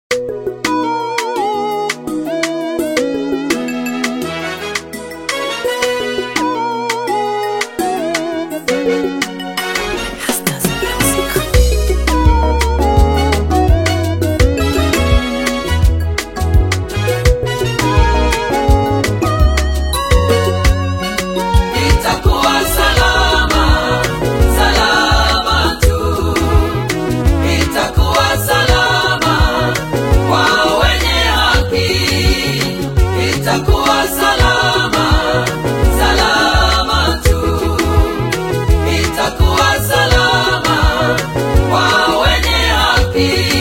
Itakuwa salama, salama tu. Itakuwa salama kwa wenye haki. Itakuwa salama, salama tu. Itakuwa salama kwa wenye haki.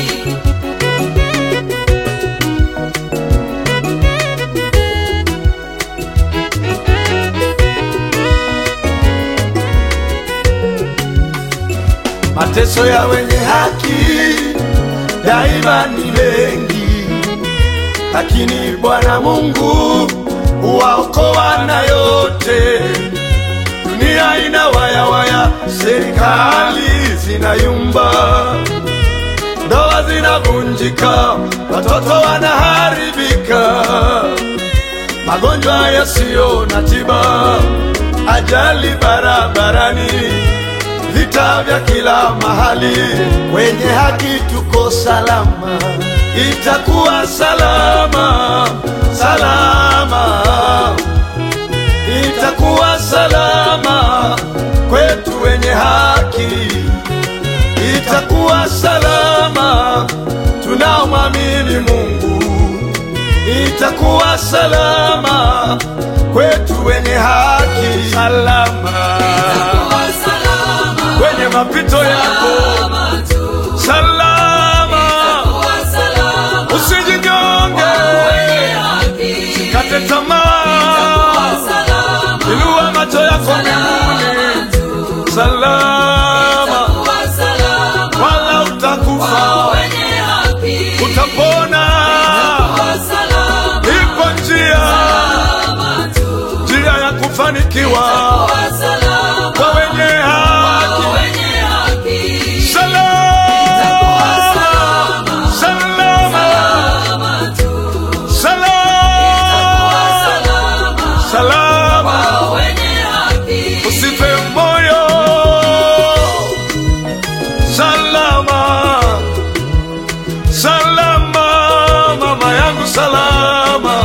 Mateso ya wenye haki daima ni mengi, lakini Bwana Mungu huwaokoa na yote. Dunia ina waya waya, serikali zinayumba, ndoa zinavunjika, watoto wanaharibika, magonjwa yasiyo na tiba, ajali barabarani vita vya kila mahali, wenye haki tuko salama, itakuwa salama, salama, itakuwa salama kwetu wenye haki, itakuwa salama tunaomwamini Mungu, itakuwa salama kwetu wenye haki, salama Itakuwa salama, kwenye mapito yako salama tu. salama, Itakuwa salama usijinyonge, wenye haki. kate Itakuwa tamaa, salama, inua macho yako mbinguni, tu. salama, Itakuwa salama wala utakufa, kwa wenye haki. utapona. Itakuwa salama, Ipo njia, salama tu. njia ya kufanikiwa Itakuwa salama kwa wenye kwa haki, wenye haki. salama, salama, salama, salama tu. Itakuwa salama, salama salama. kwa wenye haki. Usife moyo, salama, salama, mama yangu salama.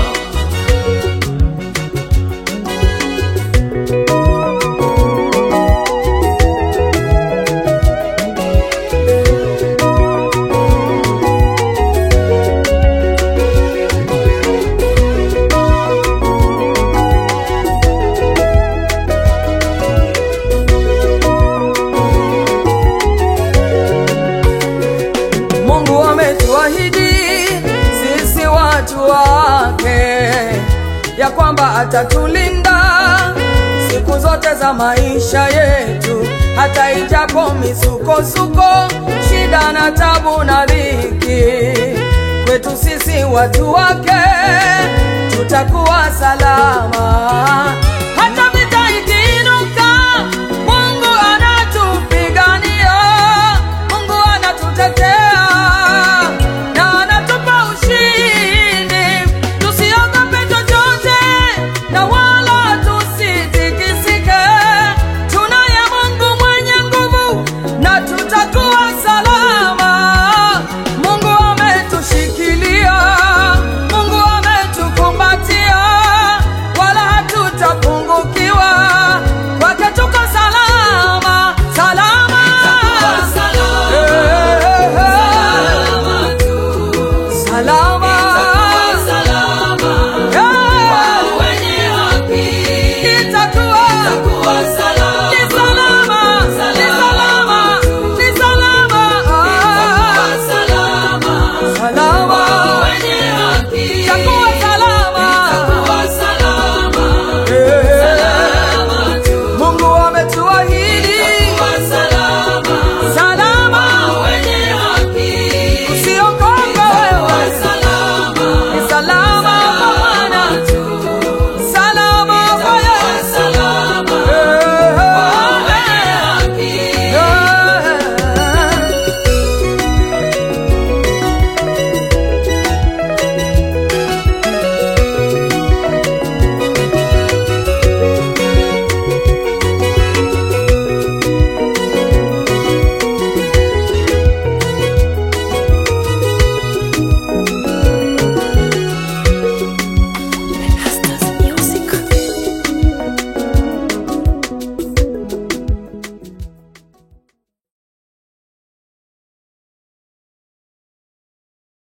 Mungu ametuahidi sisi watu wake ya kwamba atatulinda siku zote za maisha yetu, hata ijapo misukosuko, shida na tabu na dhiki, kwetu sisi watu wake